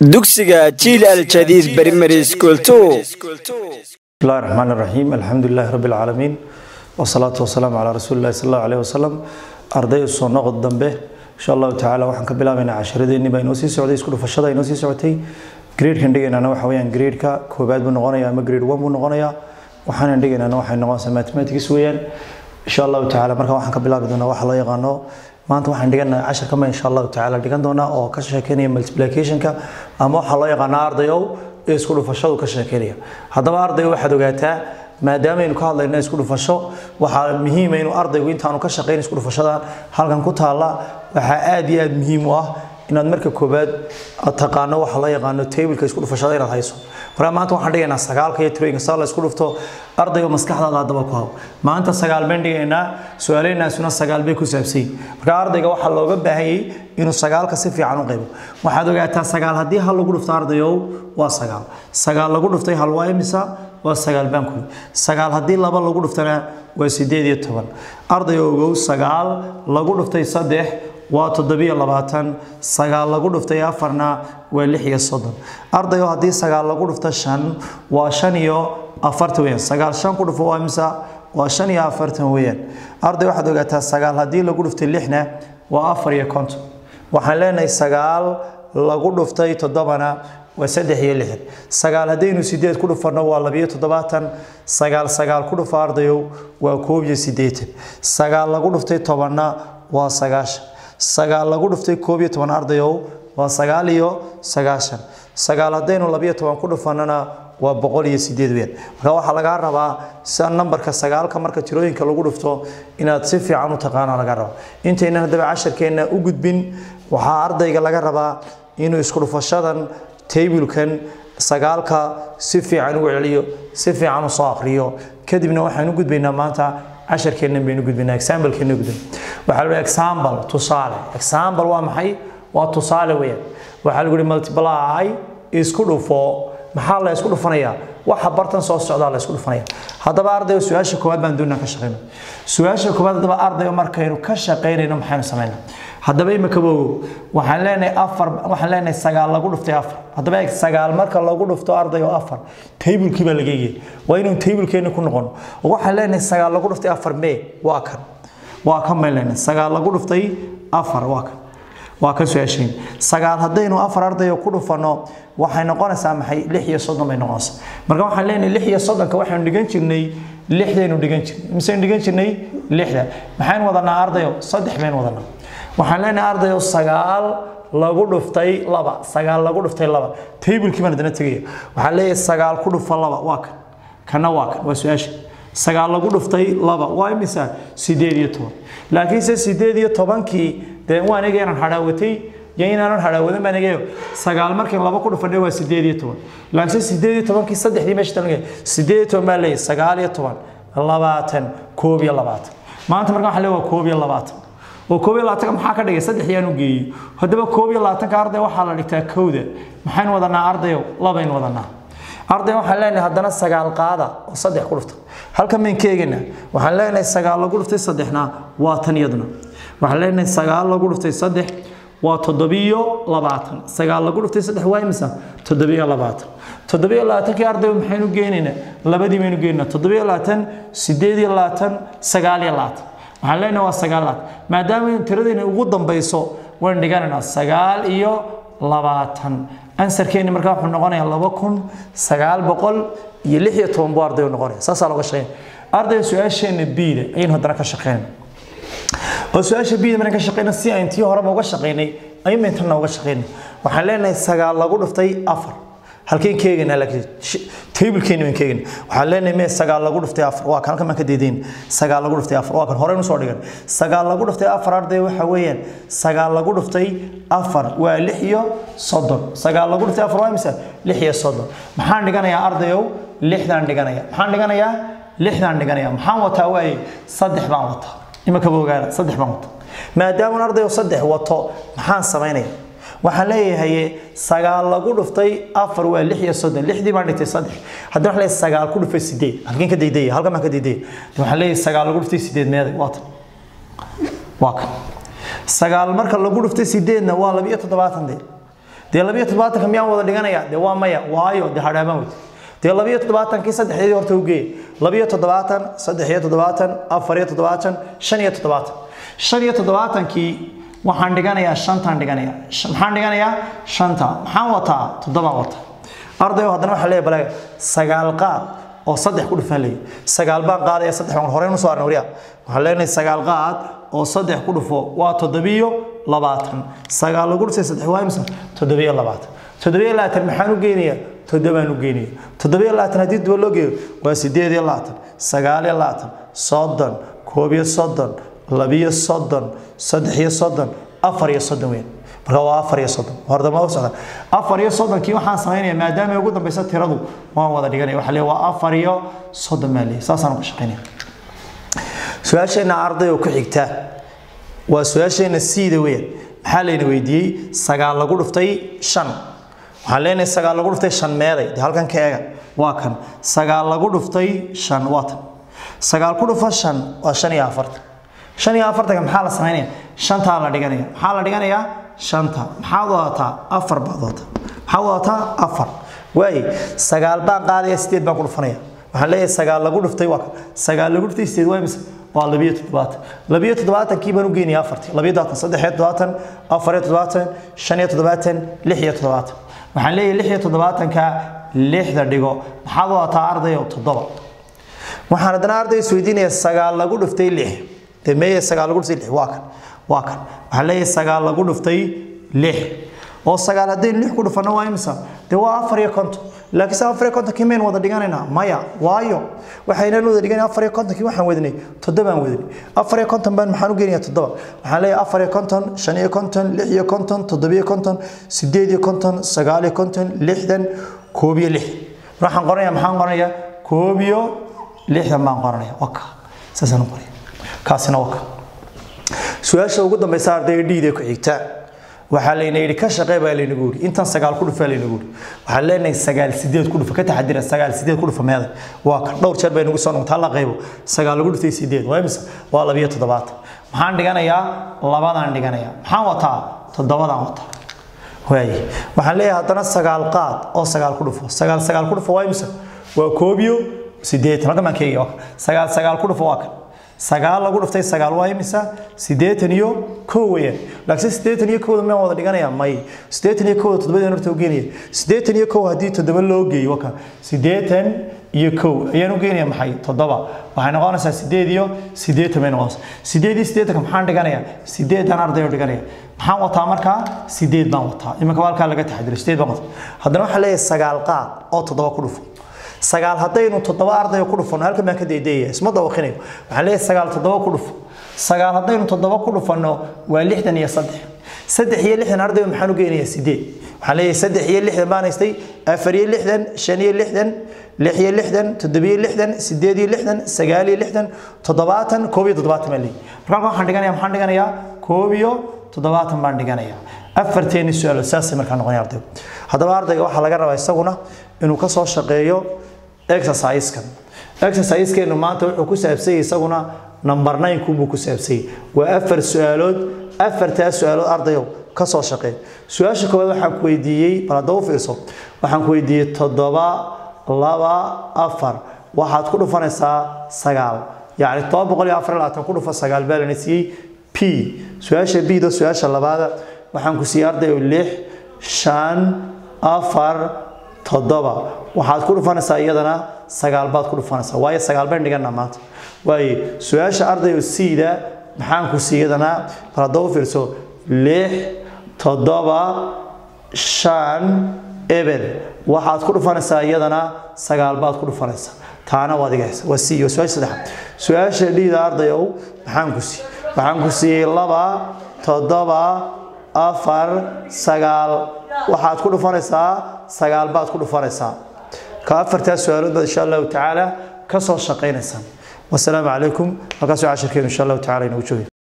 dugsiga jiil aljadiid primary school two bismillahi raxmaan raxiim alxamdu lilahi rabbi alcaalamiin wasalaatu wasalaamu calaa rasuuli illahi sal allahu aleyh wasalam arday soo noqod dambe insha allahu tacaala waxaan ka bilaabaynaa casharadeenni baa inoo sii socday isku dhufashada inoo sii socotay gradekan dhigaynana waxa weyaan gradeka koobaad buu noqonaya ama grade one buu noqonayaa waxaanan dhigaynana waxay noqonaysaa mathematics weeyaan insha allahu tacaala marka waxaan ka bilaabi doonaa waxa loo yaqaano maanta waxaan dhiganaa cashar kama insha allahu tacaala dhigan doonaa oo ka sheekeynaya multiplicationka ama waxaa loo yaqaana ardayow ee isku dhufashadu ka sheekeynaya haddaba ardayo waxaad ogaataa maadaamaaynu ka hadlayno isku dhufasho waxaa muhiima inuu ardaygu intaanu ka shaqeyn isku dhufashadan halkan ku taalla waxaa aad iyo aad muhiim u ah inaad marka koobaad taqaano waxa loo yaqaano tableka isku dhufashada inaad hayso marka maanta waxaan dhigaynaa sagaalka iyo tirooyinka saa la isku dhufto ardayga maskaxdaada haddaba ku haw maanta sagaal bayn dhigaynaa su-aaleynaasuna sagaal bay ku saabsay marka ardayga waxaa looga baahanyay inuu sagaalka si fiican u qaybo waxaad ogaataa sagaal haddii hal lagu dhufto ardayow waa sagaal sagaal lagu dhuftay hal waa imisa waa sagaal baanku sagaal haddii laba lagu dhuftana waa sideed iyo toban arday ogow sagaal lagu dhuftay saddex waa toddobiyo labaatan sagaal lagu dhuftay afarna waa lix iyo soddon ardayo haddii sagaal lagu dhufto shan waa shan iyo afartan weyaan sagaal shan ku dhufo waa imisa waa shan iyo afartan weyaan arday waxaad ogaataa sagaal haddii lagu dhuftay lixna waa afar iyo konton waxaan leenahay sagaal lagu dhuftay toddobana waa saddex iyo lixdan sagaal haddaynu sideed ku dhufanno waa labiyo toddobaatan sagaal sagaal ku dhufo ardayow waa koob iyo siddeetan sagaal lagu dhuftay tobanna waa sagaashan sagaal lagu dhuftay koob iyo toban ardayow waa sagaal iyo sagaashan sagaal haddaynu labiyo toban ku dhufannona waa boqol iyo sideed weyaan marka waxaa lagaa rabaa sida nambarka sagaalka marka tirooyinka lagu dhufto inaad si fiican u taqaana laga rabaa intaynan haddaba casharkeenna u gudbin waxaa ardayga laga rabaa inuu isku dhufashadan taybulkan sagaalka si fiican ugu celiyo si fiican u soo akhriyo kadibna waxaan u gudbaynaa maanta casharkeennan baynu gudbaynaa examplekeenna gudbin waxaa lagu example tusaale example waa maxay waa tusaale weeyaan waxaa lagu yihi multiply isku dhufo maxaa la isku dhufanayaa waxa bartan soo socdaa la isku dhufanaya haddaba ardayo su-aasha koowaad baan doonaa ka shaqeyno su-aasha koowaad haddaba ardayo markaynu ka shaqeynayno maxaynu samaynaa haddaba imika bogo waxaan leenahay afar waxaan leenahay sagaal lagu dhuftay afar haddaba eeg sagaal marka lagu dhufto ardayo afar taybulkii baa laga eegaya waa inuu taybulkeeni ku noqono waxaan leenahay sagaal lagu dhuftay afar mee waa kan waa kan bayn leenahay sagaal lagu dhuftay afar waa kan waa ka su-aashayn sagaal haddaynu afar ardayo ku dhufanno waxay noqonaysaa maxay lix iyo soddon bay noqonaysaa marka waxaan leenahay lix iyo soddonka waxaynu dhigan jirnay lixdaynu dhigan jirnay misaynu dhigan jirnay lixda maxaynu wadanaa ardayo saddex baynu wadanaa waxaan leenahay ardayo sagaal lagu dhuftay laba sagaal lagu dhuftay laba taybulkii baan haddana tegaya waxaan leeyahay sagaal ku dhufa laba waa kan kana waa kan waa su-aasha sagaal lagu dhuftay laba waa imisa sideed iyo toban laakiinse sideed iyo tobankii dee waan ega inaan hadhaawatay iyo inaanan hadhaawadan baan egayo sagaal markii laba ku dhufanay waa sideed iyo toban laakiinse sideed iyo tobankii saddexdii meesha talan sideed iyo toban baa leeyahay sagaal iyo toban labaatan koob iyo labaatan maanta marka waxaa leeyahay waa koob iyo labaatan oo koob iyo labaatanka maxaa ka dhigay saddex yaan u geeyey haddaba koob iyo labaatanka arday waxaa la dhigtaa kowda maxaynu wadanaa ardayo labaynu wadanaa arday waxaan leenahay haddana sagaal qaada oo saddex ku dhufta halkan mayn ka eegana waxaan leenahay sagaal lagu dhuftay saddexna waa tan iyaduna waxaan leenahay sagaal lagu dhuftay saddex waa toddobiyo labaatan sagaal lagu dhuftay saddex waa imisa toddobiyo labaatan toddobiyo labaatankii arday maxaynu geenaynaa labadii baynu geenaynaa toddobiyo labaatan sideed iyo labaatan sagaal iyo labaatan waxaan leenahay waa sagaal labaatan maadaama tiradayna ugu dambayso waan dhiganaynaa sagaal iyo labaatan ansarkeeni markaa wuxuu noqonayaa laba kun sagaal boqol iyo lix iyo toban buu arday noqonaya saasaa looga shaqeynaya ardayga su-aasheenna biida ayaynu haddana ka shaqeynay oo su-aasha biida markaan ka shaqeyna si aan tii horeba uga shaqeynay ayuun intanna uga shaqeynay waxaan leenahay sagaal lagu dhuftay afar halkeen keegaynaa laakiin taybulkeeni waan keegayna waxaan leenahay mee sagaal lagu dhuftay afar waa kan halkan baan ka deedayn sagaal lagu dhuftay afar waa kan horey usoo dhigan sagaal lagu dhuftay afar arday waxa weeyaan sagaal lagu dhuftay afar waa lix iyo soddon sagaal lagu dhuftay afar waa imisa lix iyo soddon maxaan dhiganayaa ardayow lixdaan dhiganaya maxaan dhiganayaa lixdaan dhiganaya maxaan wataa waaye saddex baan wataa imakaba ogaana saddex baan wataa maadaama ardayow saddex wato maxaan samaynaya waxaan leeyahay sagaal lagu dhuftay afar waa lix iyo soddon lixdii baan dhigtay saddex haddii waxaan leeyahay sagaal ku dhuftay sideed halkeen ka daydaya halkan baan ka daydaya waxaan leeyahay sagaal lagu dhuftay sideed meeday waa tan waa kan sagaal marka lagu dhuftay sideedna waa labiyo toddobaatan dee dee labiyo toddobaatanka miyaan wada dhiganaya dee waa maya waayo dee hadhaamaan weyte dee labiyo toddobaatankii saddexdeedii horta u geeya labiyo toddobaatan saddex iyo toddobaatan afar iyo toddobaatan shan iyo toddobaatan shan iyo toddobaatankii waxaan dhiganayaa shantaan dhiganaya maxaan dhiganayaa shanta maxaan wataa toddobaan wataa ardayo haddana waxaa leeyahay balaga sagaal qaad oo saddex ku dhufan leeyahay sagaal baan qaadaya saddex baan horey usoo arnay wariya waxaan leenahay sagaal qaad oo saddex ku dhufo waa toddobiyo labaatan sagaal lagu dhufay saddex waa imisa toddobiyo labaatan toddobiyo labaatan maxaan u geynayaa toddobaan u geynaya toddobiyo labaatan haddii duba loo geeyo waa sideed iyo labaatan sagaal iyo labaatan soddon koob iyo soddon labiyo soddon saddex iyo soddon afar iyo soddon weyn marka waa afar iyo soddon hordama u socda afar iyo soddonkii waxaan samaynaya maadaama ugu dambeysa tiradu waan wada dhiganaya waxaa leeyahay waa afar iyo soddon baa leeyahay saasaan ku shaqaynaya su-aasheenna arday oo ku xigta waa su-aasheenna siida weeyaan maxaa layna weydiiyey sagaal lagu dhuftay shan waxaan leenahay sagaal lagu dhuftay shan meeday dee halkan ka eega waa kan sagaal lagu dhuftay shan waa tan sagaal ku dhufa shan waa shan iyo afartan shan iyo afartanka maxaa la samaynaya shantaa la dhiganaya maxaa la dhiganayaa shanta maxaad wadataa afar baad wadataa maxaad wadataa afar waaye sagaal baan qaadaya sideed baan ku dhufanaya waxaan leeyahay sagaal lagu dhuftay waa kan sagaal lagu dhuftay sideed waa mise waa labiyo toddobaatan labiyo toddobaatankii baan u geynaya afartii labiyo toddobaatan saddex iyo toddobaatan afar iyo toddobaatan shan iyo toddobaatan lix iyo toddobaatan waxaan leeyahay lix iyo toddobaatanka lixda dhigo maxaad wadataa ardayo toddoba waxaan haddana arday isweydiinaya sagaal lagu dhuftay lix dee meeye sagaal lagu dhuftay lix waa kan waa kan waxaan leeyahay sagaal lagu dhuftay lix oo sagaal haddaynu lix ku dhufanno waa imisa dee waa afar iyo konton laakiin se afar iyo kontonkii maynu wada dhiganaynaa maya waayo waxaynan wada dhiganay afar iyo kontonkii waxaan wadnay toddobaan wadnay afar iyo konton baan maxaan u geenayaa toddoba waxaan leeyahay afar iyo konton shan iyo konton lix iyo konton toddobiyo konton sideed iyo konton sagaal iyo konton lixdan koob iyo lix waxaan qoranaya maxaan qoranayaa koob iyo lixdan baan qoranaya waka saasaan u qoraya kaasina waka su-aasha ugu dambeysa ardayga dhiida ku xigta waxaa layna yidhi ka shaqee baa laynagu yidhi intan sagaal ku dhufaa laynagu yidhi waxaan leenahay sagaal sideed ku dhufa ka taxadira sagaal sideed ku dhufa meeday waa kan dhowr jeer bay nagu soo noqotay la qaybo sagaal lagu dhuftay sideed waa imisa waa labiyo toddobaatan maxaan dhiganayaa labadaan dhiganayaa maxaan wataa toddobadaan wataa waaye waxaan leeyahay haddana sagaal qaad oo sagaal ku dhufo sagaal sagaal ku dhufo waa imisa waa koob iyo sideetan halkan baan ka eegaya waa kan sagaal sagaal ku dhufo waa kan sagaal lagu dhuftay sagaal waa imisa sideetan iyo kow weeyaan laakiin sideetan iyo kowda miyaan wada dhiganaya may sideetan iyo kowda toddobadeen horta u geenaya sideetan iyo kow haddii toddoba loo geeyo waka sideetan iyo kow ayaan u geenaya maxay toddoba waxay noqonaysaa sideed iyo sideetan bay noqonaysaa sideed iyo sideetanka maxaan dhiganaya sideedan arday oo dhiganaya maxaan wataa markaa sideed baan wataa iminka halkaa laga taxadiro sideed baan wataa haddana waxaa leeyahay sagaal qaad oo toddoba ku dhufo sagaal haddaynu toddoba ardayo ku dhufano halkan baan ka daydeeya isma dawaqinayo waxaan leeyahay sagaal toddoba ku dhufo sagaal haddaynu toddoba ku dhufano waa lixdan iyo saddex saddex iyo lixdan ardayo maxaan u geynayaa sideed waxaan leeyahay saddex iyo lixdan baan haystay afar iyo lixdan shan iyo lixdan lix iyo lixdan toddobiyo lixdan sideed iyo lixdan sagaal iyo lixdan toddobaatan koob iyo toddobaatan baan leeyahay markaa waxaan dhiganaya maxaan dhiganayaa koob iyo toddobaatan baan dhiganayaa afarteeni su-aalo saasay markaa noqonaya ardaygu haddaba ardayga waxaa laga rabaa isaguna inuu ka soo shaqeeyo exercise-kan exercise-keenu maanta wuxuu ku saabsanyay isaguna number nine kubuu ku saabsanyay waa afar su-aalood afartaas su-aalood ardayow ka soo shaqeey su-aasha koowaad waxaan ku weydiiyey bal hadda u fiirso waxaan ku weydiiyey toddoba laba afar waxaad ku dhufanaysaa sagaal yacni toba boqol iyo afar iyo labaatan ku dhufa sagaal baa lana siiyey p su-aasha b do su-aasha labaada waxaan ku siiyey ardayow lix shan afar toddoba waxaad ku dhufanaysaa iyadana sagaal baad ku dhufanaysaa waayo sagaal bayn dhigana maanta waaye su-aasha ardayo siida maxaan ku siiyadana bal hadda u fiirso lix toddoba shan eber waxaad ku dhufanaysaa iyadana sagaal baad ku dhufanaysaa taana waad igahaysa waa siiyo su-aasha saddexaad su-aasha dhiida ardayow maxaan ku siiyey waxaan ku siiyey laba toddoba afar sagaal waxaad ku dhufanaysaa sagaal baad ku dhufanaysaa ka afartaas su-aalood baad insha allahu tacaala ka soo shaqaynaysaan wasalaamu calaykum halkaasoo cashirkeenu insha allahu tacala inagu joogay